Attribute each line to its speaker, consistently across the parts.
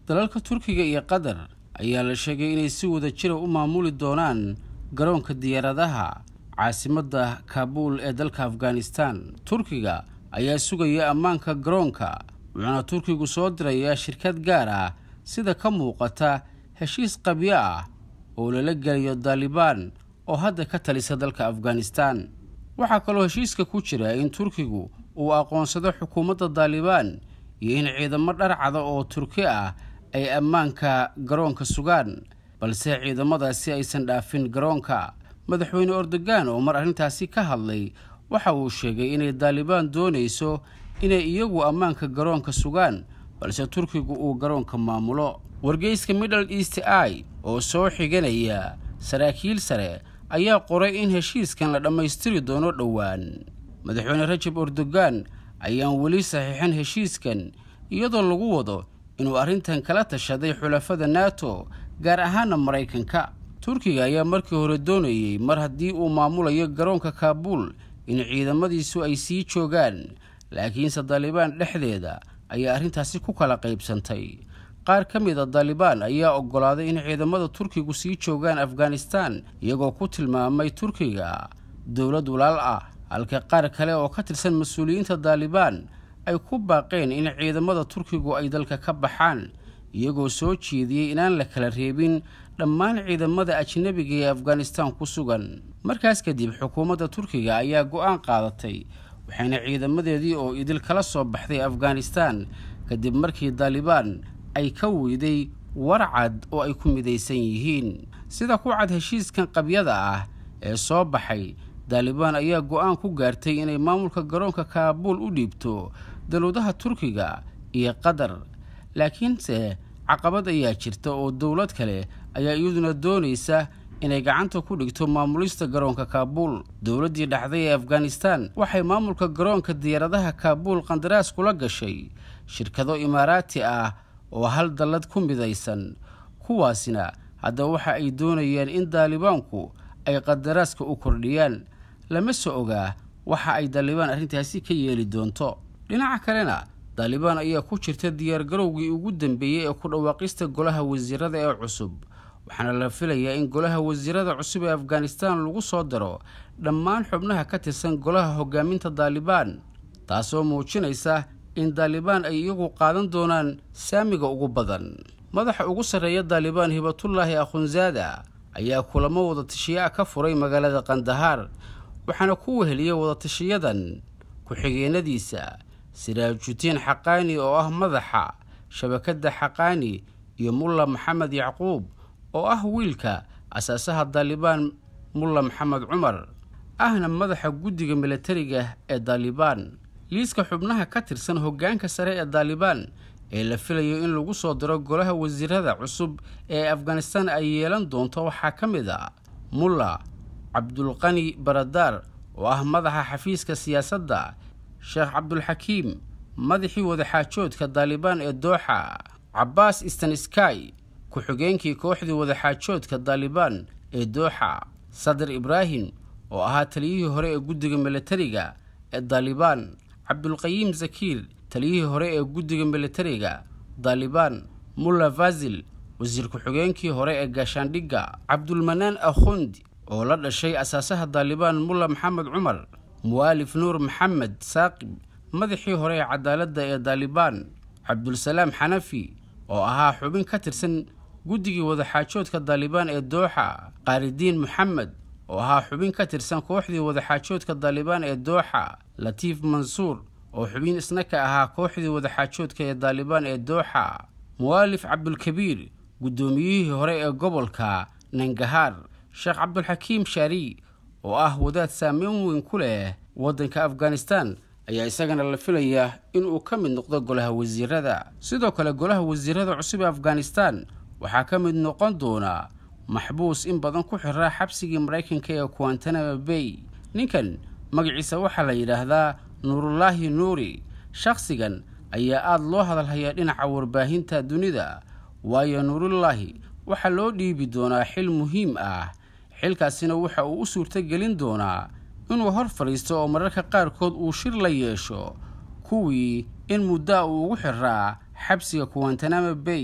Speaker 1: dalalka turkiga iyo qatar ayaa la sheegay inay si wada jira u maamuli doonaan garoonka diyaaradaha caasimadda kaabuul ee dalka afghanistan turkiga ayaa sugaya ammaanka garoonka wuxuuna turkigu soo dirayaa shirkad gaar ah sida ka muuqata heshiis qabyo ah oo lala gelayo daalibaan oo hadda ka talisa dalka afghanistan waxaa kaloo heshiiska ku jira in turkigu uu aqoonsado xukuumadda daalibaan iyo in ciidamo dharcada oo turki ah ay ammaanka garoonka sugaan balse ciidamadaasi aysan dhaafin garoonka madaxweyne erdogan oo mar arrintaasi ka hadlay waxa uu sheegay inay daalibaan doonayso inay iyagu ammaanka garoonka sugaan balse turkigu uu garoonka maamulo wargeyska middle east i oo soo xiganaya saraakiil sare ayaa qoray in heshiiskan la dhammaystiri doono dhowaan madaxweyne rajab erdogan ayaan weli saxiixin heshiiskan iyadoo lagu wado inuu arrintan kala tashaday xulafada nato gaar ahaana maraykanka turkiga ayaa markii hore doonayey mar haddii uu maamulayo garoonka kaabuul in ciidamadiisu ay sii joogaan laakiinse daalibaan dhexdeeda ayaa arrintaasi ku kala qaybsantay qaar ka mid a daalibaan ayaa oggolaaday in ciidamada turkigu sii joogaan afghanistan iyagoo ku tilmaamay turkiga dowlad walaal ah halka qaar kale oo ka tirsan mas-uuliyiinta daalibaan ay ku baaqeen in ciidamada turkigu ay dalka ka baxaan iyagoo soo jeediyey inaan la kala reebin dhammaan ciidamada ajnabiga ee afghanistan ku sugan markaas kadib xukuumadda turkiga ayaa go-aan qaadatay waxayna ciidamadeedii oo idil kala soo baxday afghanistan kadib markii daalibaan ay ka weyday warcad oo ay ku midaysan yihiin sida ku cad heshiiskan qabyada ah ee soo baxay daalibaan ayaa go-aan ku gaartay inay maamulka garoonka kaabuul u dhiibto dowladaha turkiga iyo qatar laakiinse caqabad ayaa jirta oo dowlad kale ayaa iyaduna doonaysa inay gacanta ku dhigto maamulista garoonka kaabuul dowladdii dhacday ee afghanistan waxay maamulka garoonka diyaaradaha kaabuul qandaraas kula gashay shirkado imaaraati ah oo hal dallad ku midaysan kuwaasina haddaba waxa ay doonayaan in daalibaanku ay qadaraaska u kordhiyaan lama soo ogaa waxa ay daalibaan arrintaasi ka yeeli doonto dhinaca kalena daalibaan ayaa ku jirta diyaargarowgii ugu dambeeyey ee ku dhawaaqista golaha wasiirada ee cusub waxaana la filayaa in golaha wasiirada cusub ee afghanistan lagu soo daro dhammaan xubnaha ka tirsan golaha hogaaminta daalibaan taasoo muujinaysa in daalibaan ay iyagu qaadan doonaan saamiga ugu badan madaxa ugu sarreeya daalibaan hibatullaahi akhunzaada ayaa kulamo wadatashiyaa ka furay magaalada kandahaar waxaana ku weheliyay wadatashiyadan ku-xigeenadiisa siraajudiin xaqaani oo ah madaxa shabakadda xaqaani iyo mulla maxamed yacquub oo ah wiilka asaasaha daalibaan mulla maxamed cumar ahna madaxa guddiga milatariga ee daalibaan liiska xubnaha ka tirsan hoggaanka sare ee daalibaan ee la filayo in lagu soo diro golaha wasiirada cusub ee afghanistan ay yeelan doonto waxaa ka mid a mulla cabdulqani baradaar oo ah madaxa xafiiska siyaasadda sheekh cabdulxakiim madaxii wadaxaajoodka daalibaan ee dooxa cabbaas istanskay ku-xigeenkii kooxdii wadaxaajoodka daalibaan ee dooxa sadar ibraahim oo ahaa taliyihii hore ee guddiga milatariga ee daalibaan cabdulqayiim zakiir taliyihii hore ee guddiga milatariga daalibaan mulla fazil wasiir ku-xigeenkii hore ee gaashaandhigga cabdulmanaan akhundi oo la dhashay asaasaha daalibaan mulla maxamed cumar muwaalif nuur maxamed saaqib madaxii hore ee cadaaladda ee daalibaan cabdulsalaam xanafi oo ahaa xubin ka tirsan guddigii wadaxaajoodka daalibaan ee dooxa qaaridiin moxamed oo ahaa xubin ka tirsan kooxdii wadaxaajoodka daalibaan ee dooxa latiif mansuur oo xubin isna ka ahaa kooxdii wadaxaajoodka ee daalibaan ee dooxa muwaalif cabdulkabiir guddoomiyihii hore ee gobolka nangahaar sheekh cabdulxakiim shaari oo ah wadaad saameyn weyn ku leh waddanka afghanistan ayaa isagana la filayaa inuu ka mid noqdo golaha wasiirada sidoo kale golaha wasiirada cusub ee afghanistan waxaa ka mid noqon doona maxbuus in badan ku xiraa xabsigii maraykanka ee quantanamo bay ninkan magaciisa waxaa la yidhaahdaa nuurullaahi nuuri shakhsigan ayaa aada loo hadalhayaa dhinaca warbaahinta dunida waayo nuurullaahi waxaa loo dhiibi doonaa xil muhiim ah xilkaasina waxa uu u suurto gelin doonaa inuu hor fadhiisto oo mararka qaarkood uu shir la yeesho kuwii in muddaa uu ugu xiraa xabsiga kuwantanamo bay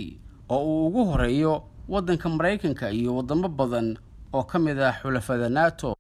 Speaker 1: oo uu ugu horeeyo waddanka maraykanka iyo waddamo badan oo ka mid ah xulafada nato